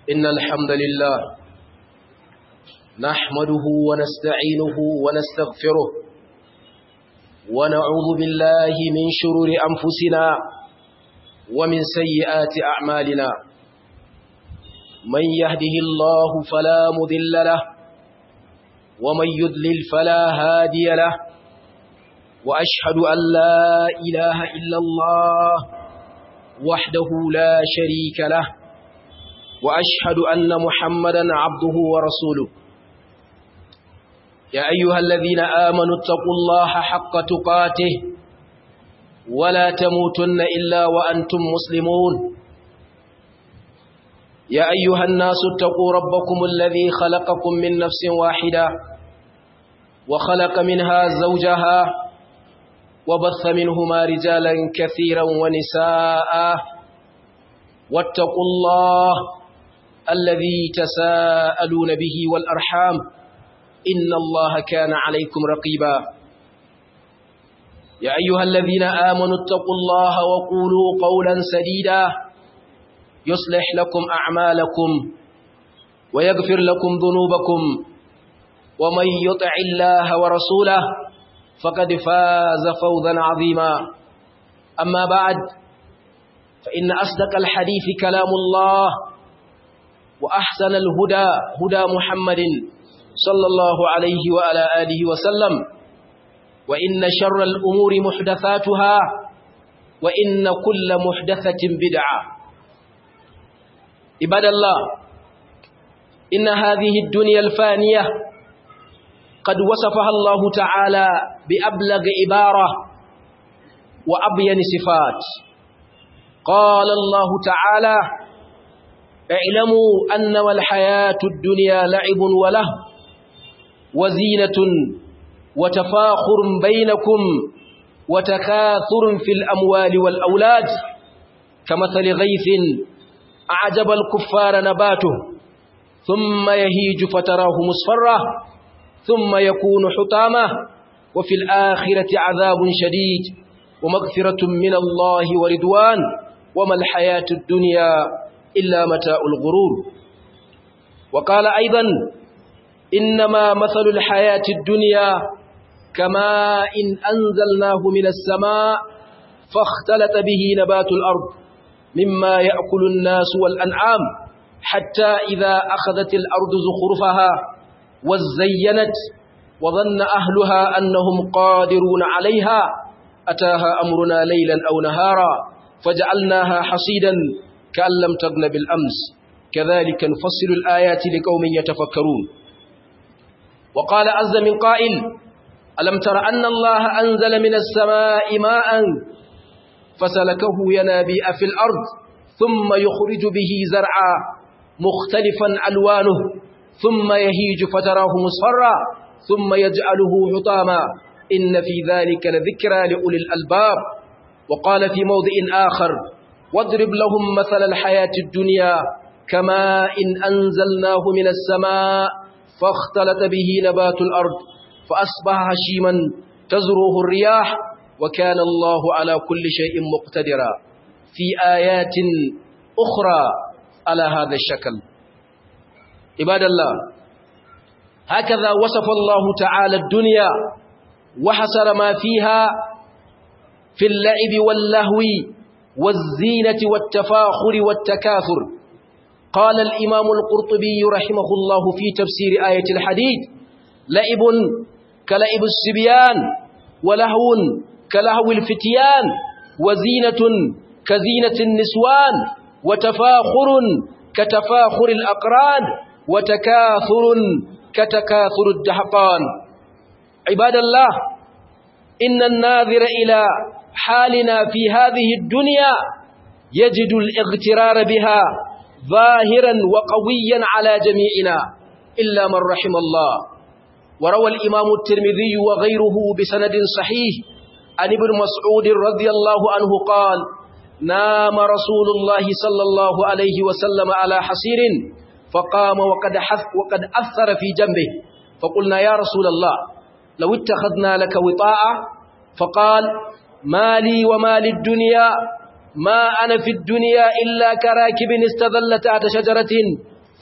إن الحمد لله نحمده ونستعينه ونستغفره ونعوذ بالله من شرور أنفسنا ومن سيئات أعمالنا من يهده الله فلا مذل له ومن يذلل فلا هادي له وأشهد أن لا إله إلا الله وحده لا شريك له وأشهد أن محمدا عبده ورسوله يا أيها الذين آمنوا اتقوا الله حق تقاته ولا تموتن إلا وأنتم مسلمون يا أيها الناس اتقوا ربكم الذي خلقكم من نفس واحدة وخلق منها زوجها وبث منهما رجالا كثيرا ونساء واتقوا الله الذي تساءلون به والأرحام إن الله كان عليكم رقيبا يا أيها الذين آمنوا اتقوا الله وقولوا قولا سديدا يصلح لكم أعمالكم ويغفر لكم ذنوبكم ومن يطع الله ورسوله فقد فاز فوزا عظيما أما بعد فإن أصدق الحديث كلام الله وأحسن الهدى هدى محمد صلى الله عليه وعلى آله وسلم وإن شر الأمور محدثاتها وإن كل محدثة بدعة عباد الله إن هذه الدنيا الفانية قد وصفها الله تعالى بأبلغ عبارة وأبين صفات قال الله تعالى اعلموا أنما الحياة الدنيا لعب وله وزينة وتفاخر بينكم وتكاثر في الأموال والأولاد كمثل غيث أعجب الكفار نباته ثم يهيج فتراه مصفرة ثم يكون حطامة وفي الآخرة عذاب شديد ومغفرة من الله ورضوان وما الحياة الدنيا إلا متاع الغرور وقال أيضا إنما مثل الحياة الدنيا كما إن أنزلناه من السماء فاختلط به نبات الأرض مما يأكل الناس والأنعام حتى إذا أخذت الأرض زخرفها وزينت وظن أهلها أنهم قادرون عليها أتاها أمرنا ليلا أو نهارا فجعلناها حصيدا كأن لم تغن بالأمس كذلك نفصل الآيات لقوم يتفكرون وقال عز من قائل ألم تر أن الله أنزل من السماء ماء فسلكه ينابيع في الأرض ثم يخرج به زرعا مختلفا ألوانه ثم يهيج فتراه مصفرا ثم يجعله حطاما إن في ذلك لذكرى لأولي الألباب وقال في موضع آخر واضرب لهم مثل الحياة الدنيا كما إن أنزلناه من السماء فاختلط به نبات الأرض فأصبح هشيما تزروه الرياح وكان الله على كل شيء مقتدرا في آيات أخرى على هذا الشكل عباد الله هكذا وصف الله تعالى الدنيا وحصر ما فيها في اللعب واللهو والزينة والتفاخر والتكاثر قال الإمام القرطبي رحمه الله في تفسير آية الحديد لعب كلعب السبيان ولهو كلهو الفتيان وزينة كزينة النسوان وتفاخر كتفاخر الأقران وتكاثر كتكاثر الدهقان عباد الله إن الناظر إلى حالنا في هذه الدنيا يجد الاغترار بها ظاهرا وقويا على جميعنا إلا من رحم الله وروى الإمام الترمذي وغيره بسند صحيح عن ابن مسعود رضي الله عنه قال نام رسول الله صلى الله عليه وسلم على حصير فقام وقد, حث وقد أثر في جنبه فقلنا يا رسول الله لو اتخذنا لك وطاعة فقال ما لي وما للدنيا ما أنا في الدنيا إلا كراكب استظل تحت شجرة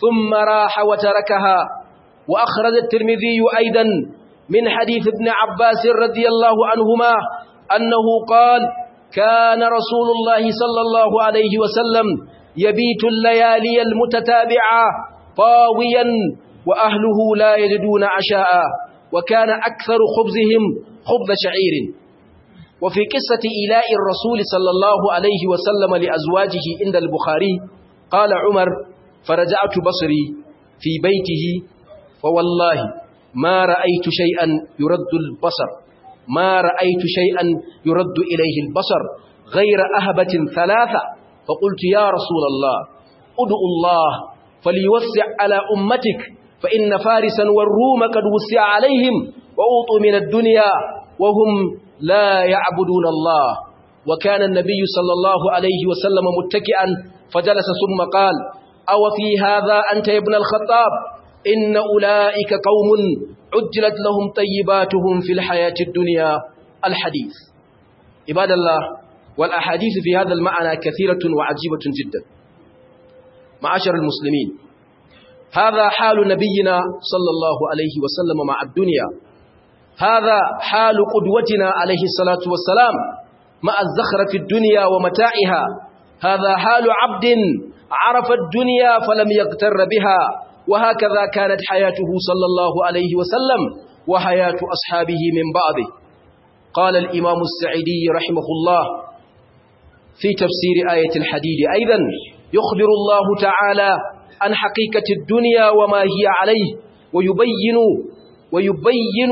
ثم راح وتركها وأخرج الترمذي أيضا من حديث ابن عباس رضي الله عنهما أنه قال كان رسول الله صلى الله عليه وسلم يبيت الليالي المتتابعة طاويا وأهله لا يجدون عشاء وكان أكثر خبزهم خبز شعير وفي قصة إيلاء الرسول صلى الله عليه وسلم لأزواجه عند البخاري قال عمر فرجعت بصري في بيته فوالله ما رأيت شيئا يرد البصر ما رأيت شيئا يرد إليه البصر غير أهبة ثلاثة فقلت يا رسول الله ادعو الله فليوسع على أمتك فإن فارسا والروم قد وسع عليهم وأوطوا من الدنيا وهم لا يعبدون الله وكان النبي صلى الله عليه وسلم متكئا فجلس ثم قال أو في هذا أنت يا ابن الخطاب إن أولئك قوم عجلت لهم طيباتهم في الحياة الدنيا الحديث عباد الله والأحاديث في هذا المعنى كثيرة وعجيبة جدا معاشر المسلمين هذا حال نبينا صلى الله عليه وسلم مع الدنيا هذا حال قدوتنا عليه الصلاة والسلام مع الزخرة في الدنيا ومتاعها هذا حال عبد عرف الدنيا فلم يغتر بها وهكذا كانت حياته صلى الله عليه وسلم وحياة أصحابه من بعضه قال الإمام السعيدي رحمه الله في تفسير آية الحديد أيضا يخبر الله تعالى عن حقيقة الدنيا وما هي عليه ويبين ويبين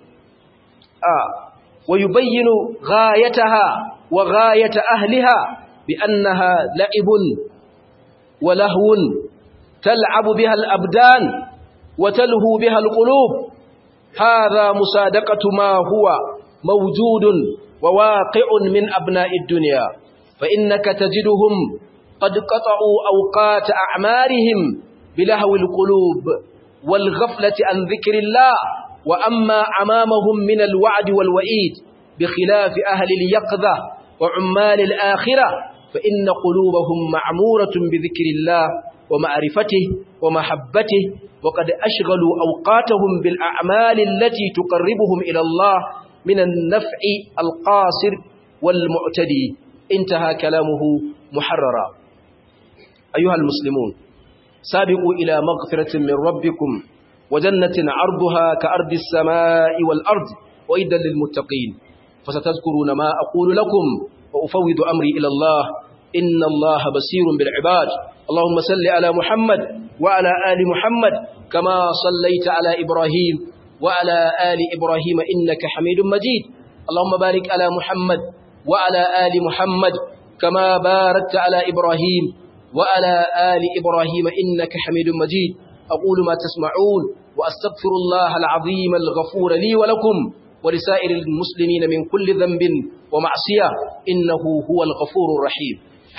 آه ويبين غايتها وغاية أهلها بأنها لعب ولهو تلعب بها الأبدان وتلهو بها القلوب هذا مصادقة ما هو موجود وواقع من أبناء الدنيا فإنك تجدهم قد قطعوا أوقات أعمارهم بلهو القلوب والغفلة عن ذكر الله وأما أمامهم من الوعد والوئيد بخلاف أهل اليقظة وعمال الآخرة فإن قلوبهم معمورة بذكر الله ومعرفته ومحبته وقد أشغلوا أوقاتهم بالأعمال التي تقربهم إلى الله من النفع القاصر والمعتدي انتهى كلامه محررا أيها المسلمون سابقوا إلى مغفرة من ربكم وجنة عرضها كأرض السماء والأرض وإدا للمتقين فستذكرون ما أقول لكم وأفوض أمري إلى الله إن الله بصير بالعباد اللهم صل على محمد وعلى آل محمد كما صليت على إبراهيم وعلى آل إبراهيم إنك حميد مجيد اللهم بارك على محمد وعلى آل محمد كما باركت على إبراهيم وعلى آل إبراهيم إنك حميد مجيد أقول ما تسمعون وأستغفر الله العظيم الغفور لي ولكم ولسائر المسلمين من كل ذنب ومعصية إنه هو الغفور الرحيم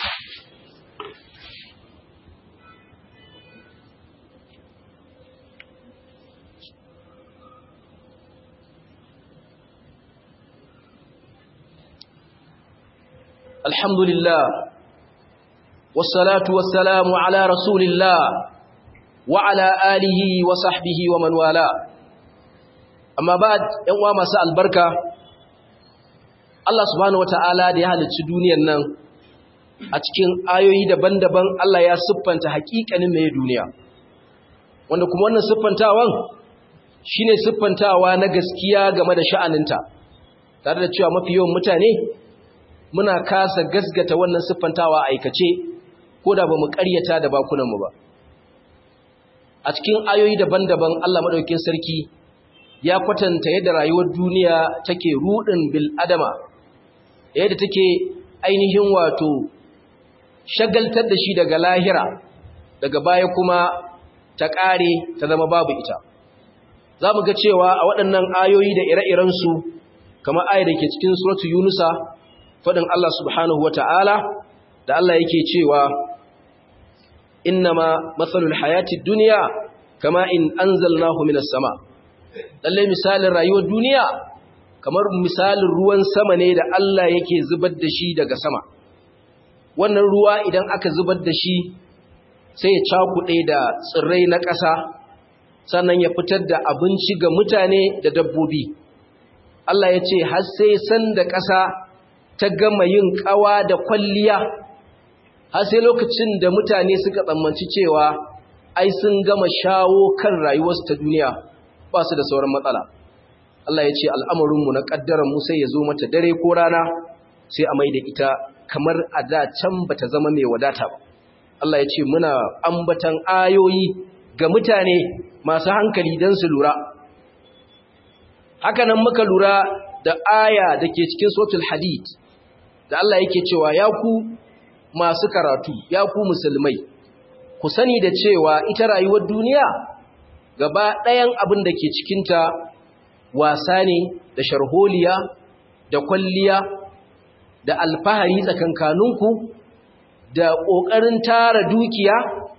الحمد لله والصلاة والسلام على رسول الله وعلى آله وصحبه ومن والاه amma ba ‘yan uwa masu albarka Allah subhanahu wa ta'ala da ya halicci duniyan nan a cikin ayoyi daban-daban Allah ya siffanta haƙiƙanin mai duniya wanda kuma wannan siffantawan shi ne siffantawa na gaskiya game da sha'aninta tare da cewa mafi yawan mutane muna kasa gasgata wannan siffantawa a aikace ko da ba mu ƙaryata da bakunanmu ba a cikin ayoyi daban-daban Allah maɗaukin sarki ya kwatanta yadda rayuwar duniya take rudin bil adama yadda take ainihin wato shagaltar da shi daga lahira daga baya kuma ta ƙare ta zama babu ita za mu ga cewa a waɗannan ayoyi da ire-irensu kamar ayar da ke cikin suratu yunusa faɗin Allah subhanahu wa ta'ala da Allah yake cewa innama matsalul hayati duniya kama in anzalnahu minas sama lalle misalin rayuwar duniya kamar misalin ruwan sama ne da Allah yake zubar da shi daga sama wannan ruwa idan aka zubar da shi sai ya cakuɗe da tsirrai na ƙasa sannan ya fitar da abinci ga mutane da dabbobi Allah ya ce har sai san da ƙasa ta gama yin ƙawa da kwalliya har sai lokacin da mutane suka tsammanci cewa ai sun gama shawo kan rayuwarsu ta duniya ba su da sauran matsala Allah ya ce al'amarinmu na ƙaddaran mu sai ya zo mata dare ko rana sai a mai da ita kamar a da can ba ta zama mai wadata ba Allah ya ce muna ambatan ayoyi ga mutane masu hankali don su lura hakanan muka lura da aya da ke cikin sotul hadid da Allah yake cewa ya ku masu karatu ya ku musulmai ku sani da cewa ita rayuwar duniya gaba ɗayan abin da ke cikinta wasa ne da sharholiya da kwalliya da alfahari tsakankaninku da ƙoƙarin tara dukiya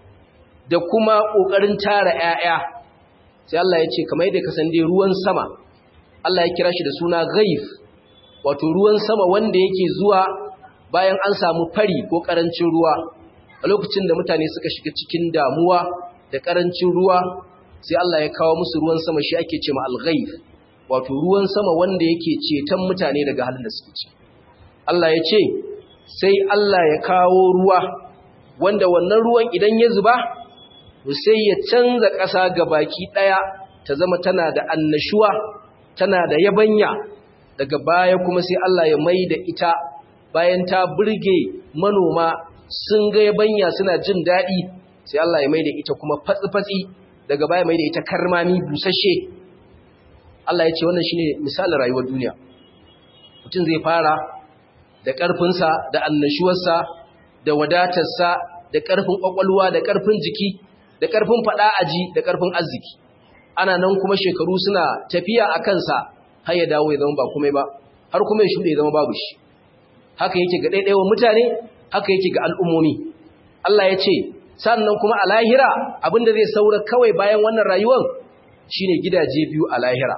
da kuma ƙoƙarin tara ‘ya'ya sai Allah ya ce kamar yadda kasan dai ruwan sama Allah ya kira shi da suna ghaif wato ruwan sama wanda yake zuwa bayan an samu fari ko ƙarancin ruwa a lokacin da mutane suka shiga cikin damuwa da ƙarancin ruwa sai Allah ya kawo musu ruwan sama shi ake ce ma al-ghaif wato ruwan sama wanda yake ceton mutane daga halin da suke ci Allah ya ce sai Allah ya kawo ruwa wanda wannan ruwan idan ya zuba sai ya canza ƙasa ga baki ɗaya ta zama tana da annashuwa tana da yabanya daga baya kuma sai Allah ya mai da ita bayan ta burge manoma sun ga yabanya suna jin daɗi sai Allah ya mai da ita kuma fatsi-fatsi daga baya mai da ita karmami busasshe Allah ya ce wannan shine misalin rayuwar duniya mutum zai fara da ƙarfinsa da annashuwarsa da wadatarsa da ƙarfin ƙwaƙwalwa da ƙarfin jiki da ƙarfin faɗa aji da ƙarfin arziki ana nan kuma shekaru suna tafiya a kansa har ya dawo ya zama ba komai ba har kuma ya shuɗe ya zama babu shi haka yake ga ɗaiɗaiwan mutane haka yake ga al'ummomi Allah ya ce sannan kuma a lahira abinda zai saura kawai bayan wannan rayuwar shine gidaje biyu a lahira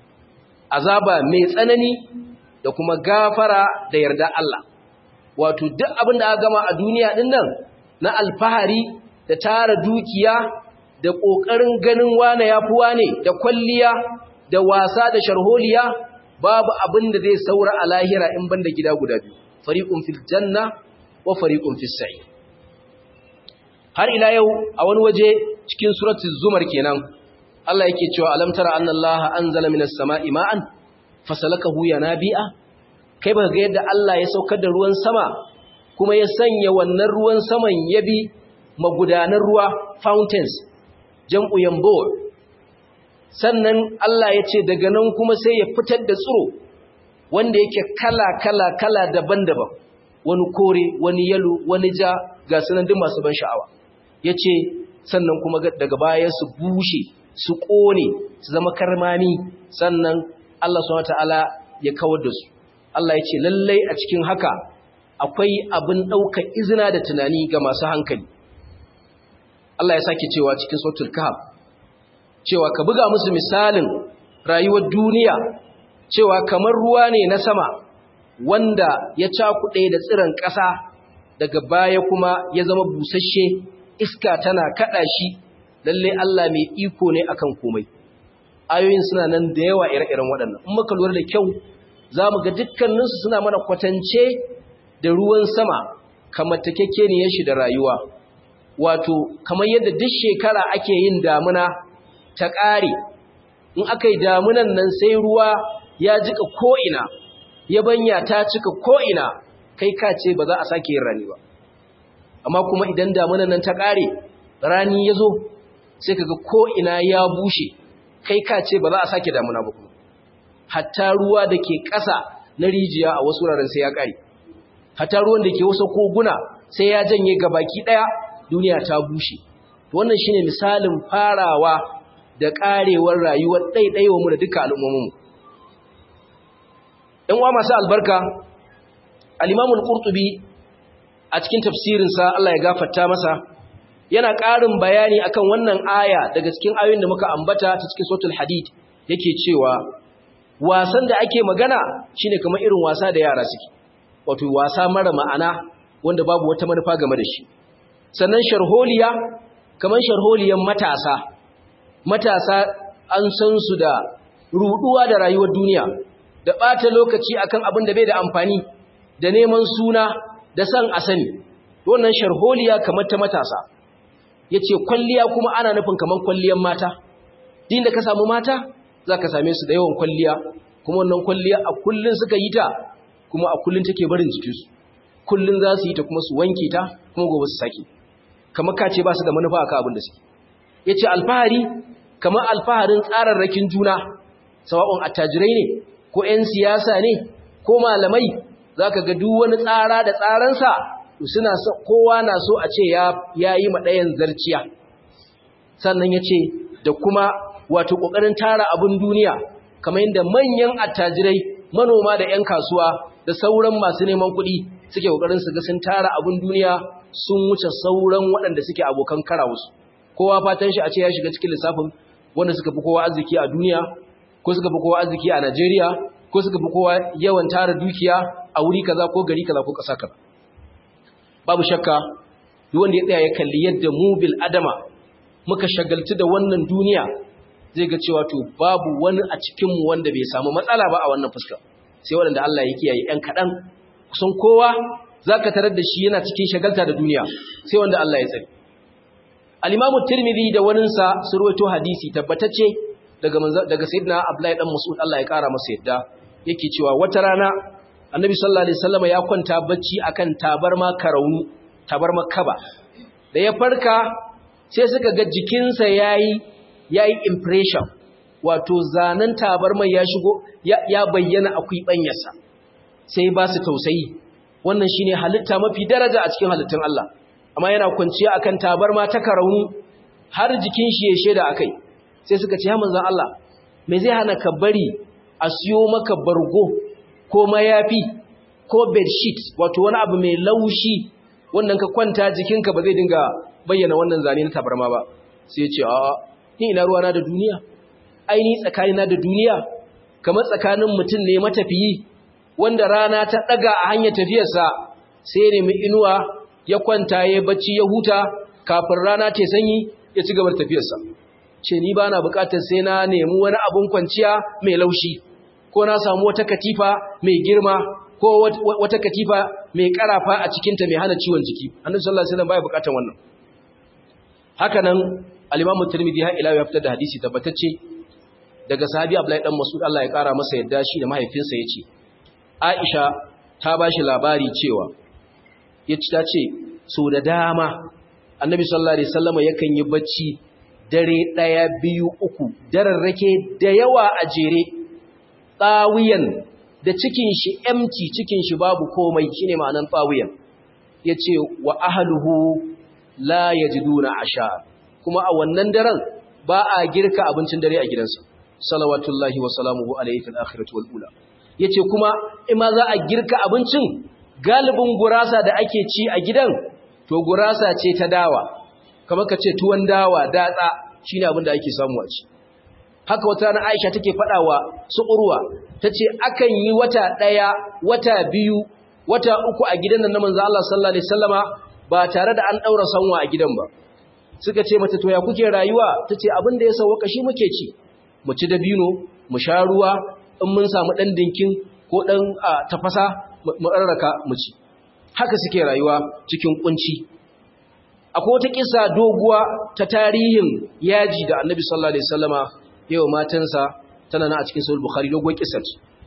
azaba mai tsanani da kuma gafara da yarda Allah wato duk abin da aka gama a duniya din nan na alfahari da tara dukiya da kokarin ganin wane yafi wane da kwalliya da wasa da sharholiya babu abin da zai saura a lahira in banda gida guda biyu fariqun fil janna wa fariqun fis sa'ir har ila yau a wani waje cikin suratul zumar kenan Allah yake cewa alam tara annallaha anzala minas sama'i ma'an fasalakahu yanabi'a kai baka ga yadda Allah ya saukar da ruwan sama kuma ya sanya wannan ruwan saman ya bi magudanar ruwa fountains jam'u yambo sannan Allah ya ce daga nan kuma sai ya fitar da tsiro wanda yake kala kala kala daban-daban wani kore wani yalo wani ja ga sunan duk masu ban sha'awa yace sannan kuma daga baya su bushe su kone su zama karmami sannan Allah subhanahu wataala ya kawar da su Allah ya ce lallai a cikin haka akwai abin ɗaukar izina da tunani ga masu hankali Allah ya sake cewa cikin sautul kahf cewa ka buga musu misalin rayuwar duniya cewa kamar ruwa ne na sama wanda ya cakuɗe da tsiron ƙasa daga baya kuma ya zama busasshe iska tana kaɗa shi lalle Allah mai iko ne akan komai ayoyin suna nan da yawa ire-iren waɗannan in muka lura da kyau za mu ga dukkaninsu suna mana kwatance da ruwan sama kamar takekkeniyar shi da rayuwa wato kamar yadda duk shekara ake yin damuna ta ƙare in aka yi damunan nan sai ruwa ya jika ko'ina yabanya ta cika ko'ina kai ka ce ba za a sake yin rani ba amma kuma idan damunan nan ta ƙare rani ya zo sai kaga ko'ina ya bushe kai ka ce ba za a sake damuna ba kuma hatta ruwa da ke ƙasa na rijiya a wasu wuraren sai ya ƙare hatta ruwan da ke wasu koguna sai ya janye ga baki ɗaya duniya ta bushe wannan shine misalin farawa da ƙarewar rayuwar ɗaiɗaiwa mu da duka al'ummominmu ɗan uwa masu albarka al-imamul qurtubi a cikin tafsirinsa Allah ya gafarta masa yana ƙarin bayani akan wannan aya daga cikin ayoyin da muka ambata ta cikin suratul hadid yake cewa wasan da ake magana shine kamar irin wasa da yara suke wato wasa mara ma'ana wanda babu wata manufa game da shi sannan sharholiya kamar sharholiyan matasa matasa an san su da ruduwa da rayuwar duniya da ɓata lokaci akan abin da bai da amfani da neman suna da san a sani wannan sharholiya kamar ta matasa yace kwalliya kuma ana nufin kamar kwalliyan mata din da ka samu mata zaka same su da yawan kwalliya kuma wannan kwalliya a kullun suka yi ta kuma a kullun take barin jikinsu kullun za su yi ta kuma su wanke ta kuma gobe su sake kamar kace ba su da manufa akan abin da suke yace alfahari kamar alfaharin tsararrakin juna sawa'un attajirai ne ko 'yan siyasa ne ko malamai zaka ga duk wani tsara da tsaransa suna kowa na so a ce ya yi maɗayan zarciya sannan ya ce da kuma wato ƙoƙarin tara abin duniya kamar yadda manyan attajirai manoma da 'yan kasuwa da sauran masu neman kuɗi suke ƙoƙarin su ga sun tara abin duniya sun wuce sauran waɗanda suke abokan karawarsu kowa fatan shi a ce ya shiga cikin lissafin wanda suka fi kowa arziki a duniya ko suka fi kowa arziki a Najeriya ko suka fi kowa yawan tara dukiya a wuri kaza ko gari kaza ko ƙasa kaza babu shakka duk wanda ya tsaya ya kalli yadda mu bil adama muka shagaltu da wannan duniya zai ga cewa to babu wani a cikin mu wanda bai samu matsala ba a wannan fuska sai wanda Allah ya kiyaye ɗan kaɗan kusan kowa zaka tarar da shi yana cikin shagalta da duniya sai wanda Allah ya tsare al-Imam Tirmidhi da waninsa su rawaito hadisi tabbatacce daga daga Sayyidina Abdullahi dan Mas'ud Allah ya kara masa yadda yake cewa wata rana annabi sallallahu alaihi wasallam ya kwanta bacci akan tabarma karaunu tabarma kaba da ya farka sai suka ga jikinsa yayi yayi impression wato zanen tabarma ya shigo ya bayyana akwai banyarsa sai ba su tausayi wannan shine halitta mafi daraja a cikin halittun Allah amma yana kwanciya akan tabarma ta karaunu har jikin shi ya sheda akai sai suka ce ya manzon Allah me zai hana ka bari a siyo maka bargo ko mayafi ko bedsheet wato wani abu mai laushi wannan ka kwanta jikinka ba zai dinga bayyana wannan zane na tabarma ba sai ya ce a ni ina ruwana da duniya aini tsakanina da duniya kamar tsakanin mutum ne matafiyi wanda rana ta daga a hanyar tafiyarsa sai ne mai inuwa ya kwanta ya bacci ya huta kafin rana ta sanyi ya ci gaba da tafiyarsa ce ni ba na bukatar sai na nemi wani abun kwanciya mai laushi ko na samu wata katifa mai girma ko wata katifa mai karafa a cikinta mai hana ciwon jiki annabi sallallahu alaihi wasallam baya bukatar wannan haka nan al-imam tirmidhi har ila ya fitar da hadisi tabbatacce daga sahabi abdullahi dan mas'ud Allah ya kara masa yadda shi da mahaifinsa yace aisha ta bashi labari cewa yace ta ce so da dama annabi sallallahu alaihi wasallam yakan yi bacci dare daya biyu uku dararrake da yawa a jere tsawiyan da cikin shi empty cikin shi babu komai shine ma'anan tsawiyan yace wa ahluhu la yajiduna asha kuma a wannan daren ba a girka abincin dare a gidansa salawatullahi wa salamuhu alayhi fil akhirati wal ula yace kuma in ma za a girka abincin galibin gurasa da ake ci a gidan to gurasa ce ta dawa kamar ka ce tuwon dawa datsa shine abin da ake samu a ci haka wata rana Aisha take faɗawa su urwa tace akan yi wata ɗaya wata biyu wata uku a gidan nan na manzo Allah sallallahu alaihi wasallama ba tare da an daura sanwa a gidan ba suka ce mata to ya kuke rayuwa tace abin da ya sauka shi muke ci mu ci dabino mu sha ruwa in mun samu dan dinkin ko dan tafasa mu rarraka mu ci haka suke rayuwa cikin kunci akwai wata kisa doguwa ta tarihin yaji da Annabi sallallahu alaihi wasallama yawa matansa tana na a cikin sahih bukhari dogon kisar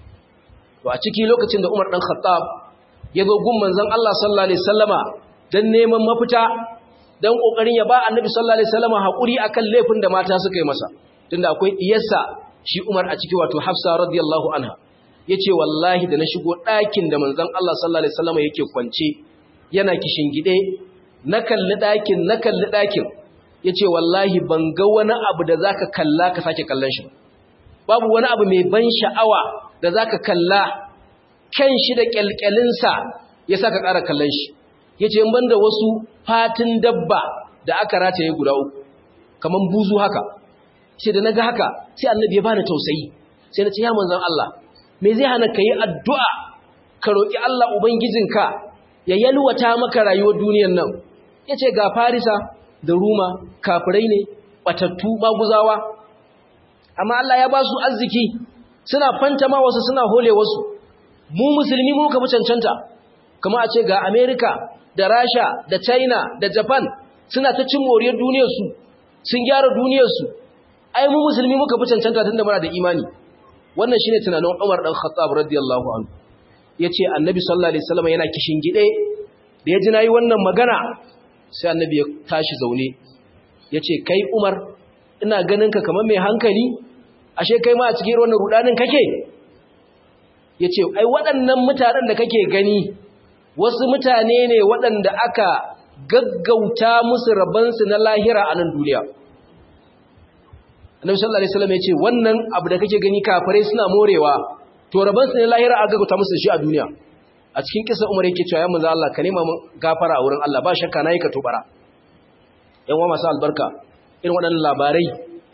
to a ciki lokacin da Umar dan Khattab ya zo gun manzon Allah sallallahu alaihi wasallama dan neman mafita dan kokarin ya ba Annabi sallallahu alaihi wasallama hakuri akan laifin da mata suka yi masa tunda akwai diyarsa shi Umar a ciki wato Hafsa radiyallahu anha yace wallahi da na shigo ɗakin da manzon Allah sallallahu alaihi wasallama yake kwance yana kishin gide na kalli ɗakin na kalli ɗakin ya ce wallahi ban ga wani abu da za ka kalla ka sake kallon shi babu wani abu mai ban sha'awa da za ka kalla kan shi da ƙyalƙyalinsa ya sa ka ƙara kallon shi ya ce ban da wasu fatin dabba da aka rataye guda uku kamar buzu haka ce da na ga haka sai annabi ya bani tausayi sai na ce ya manzan Allah me zai hana ka yi addu'a ka roƙi Allah Ubangijinka ya yalwata maka rayuwar duniyar nan yace ga farisa da ruma kafirai ne batattu maguzawa amma Allah ya ba su arziki suna fantama wasu suna hole wasu mu musulmi mu ka fi cancanta kuma a ce ga America da Rasha da China da Japan suna ta cin moriyar duniyarsu sun gyara duniyarsu ai mu musulmi muka fi cancanta tunda muna da imani wannan shine tunanin Umar dan Khattab radiyallahu anhu yace Annabi sallallahu alaihi wasallam yana kishin gide da ya ji nayi wannan magana sai Annabi ya tashi zaune yace kai Umar ina ganin ka kamar mai hankali ashe kai ma a cikin wannan rudanin kake yace ai waɗannan mutanen da kake gani wasu mutane ne waɗanda aka gaggauta musu rabansu na lahira a nan duniya annabi sallallahu alaihi wasallam yace wannan abu da kake gani kafirai suna morewa to rabansu na lahira aka gaggauta musu shi a duniya a cikin kisa umar yake cewa ya manzo Allah ka nema mun gafara a wurin Allah ba shakka nayi ka tubara yan uwa masu albarka irin waɗannan labarai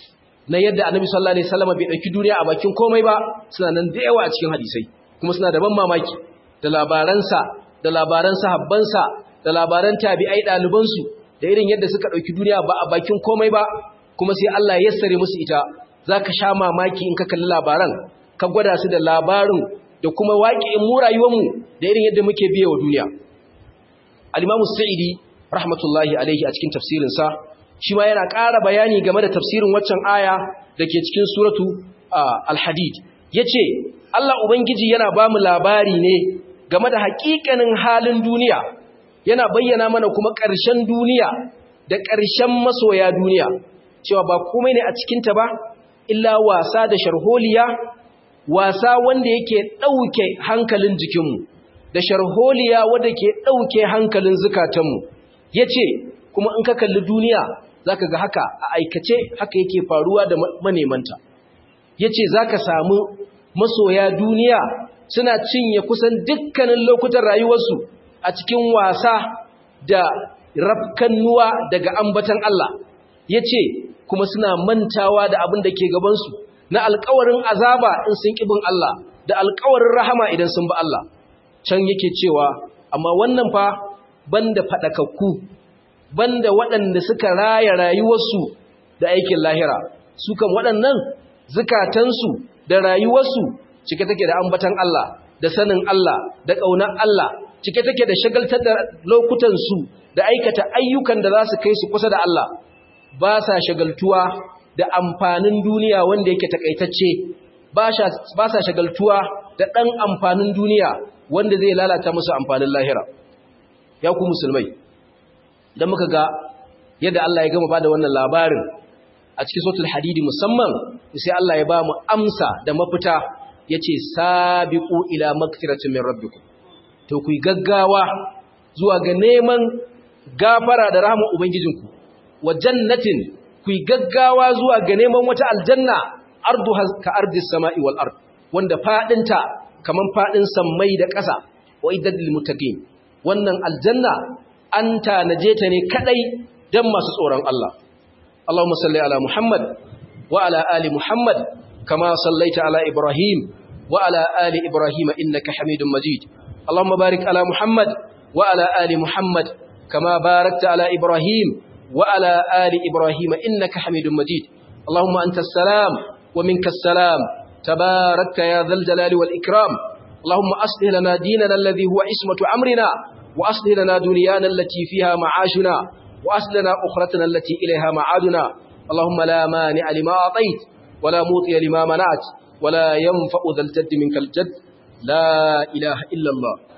na yadda annabi sallallahu alaihi wasallam bai dauki duniya a bakin komai ba suna nan da yawa a cikin hadisai kuma suna da ban mamaki da labaransa da labaran sahabbansa da labaran tabi'ai ɗalibansu da irin yadda suka ɗauki duniya ba a bakin komai ba kuma sai Allah ya yassare musu ita za ka sha mamaki in ka kalli labaran ka gwada su da labarin da kuma waƙi'in mu rayuwarmu da irin yadda muke biya wa duniya al-imamu sa'idi rahmatullahi alaihi a cikin tafsirinsa shi ma yana ƙara bayani game da tafsirin waccan aya da ke cikin suratu al-hadid yace Allah ubangiji yana ba mu labari ne game da haƙiƙanin halin duniya yana bayyana mana kuma ƙarshen duniya da ƙarshen masoya duniya cewa ba komai ne a cikinta ba illa wasa da sharholiya wasa wanda yake ɗauke hankalin jikinmu da sharholiya wanda ke ɗauke hankalin zukatanmu ya ce kuma in ka kalli duniya za ka ga haka a aikace haka yake faruwa da manemanta ya ce za ka samu masoya duniya suna cinye kusan dukkanin lokutan rayuwarsu a cikin wasa da rafkannuwa daga ambatan Allah ya ce kuma suna mantawa da abin da ke gabansu na alkawarin azaba in sun ƙibin Allah da alkawarin rahama idan sun ba Allah can yake cewa amma wannan fa banda faɗakakku banda waɗanda suka raya rayuwarsu da aikin lahira su kan waɗannan zukatansu da rayuwarsu cike take da ambatan Allah da sanin Allah da ƙaunar Allah cike take da shagaltar da lokutansu da aikata ayyukan da za su kai su kusa da Allah ba sa shagaltuwa da amfanin duniya wanda yake takaitacce ba sa shagaltuwa da ɗan amfanin duniya wanda zai lalata musu amfanin lahira ya ku musulmai don muka ga yadda Allah ya gama ba da wannan labarin a cikin sautul hadidi musamman sai Allah ya ba mu amsa da mafita ya ce sabiqu ila magfiratin min rabbikum to ku gaggawa zuwa ga neman gafara da rahama ubangijinku wa jannatin ku gaggawa zuwa ga neman wata aljanna ardu ka ardis sama'i wal ard wanda fadinta kaman fadin sammai da ƙasa wa iddal muttaqin wannan aljanna an tanaje ta ne kadai dan masu tsoron Allah Allahumma salli ala Muhammad wa ala ali Muhammad kama sallaita ala Ibrahim wa ala ali Ibrahim innaka Hamidum Majid Allahumma barik ala Muhammad wa ala ali Muhammad kama barakta ala Ibrahim wa ala ali Ibrahim innaka Hamidum Majid Allahumma antas salam wa minkas salam tabarakta ya dhal jalali wal ikram اللهم أصلح لنا ديننا الذي هو عصمة أمرنا وأصلح لنا دنيانا التي فيها معاشنا وأصلح لنا أخرتنا التي إليها معادنا اللهم لا مانع لما أعطيت ولا موطي لما منعت ولا ينفع ذا الجد منك الجد لا إله إلا الله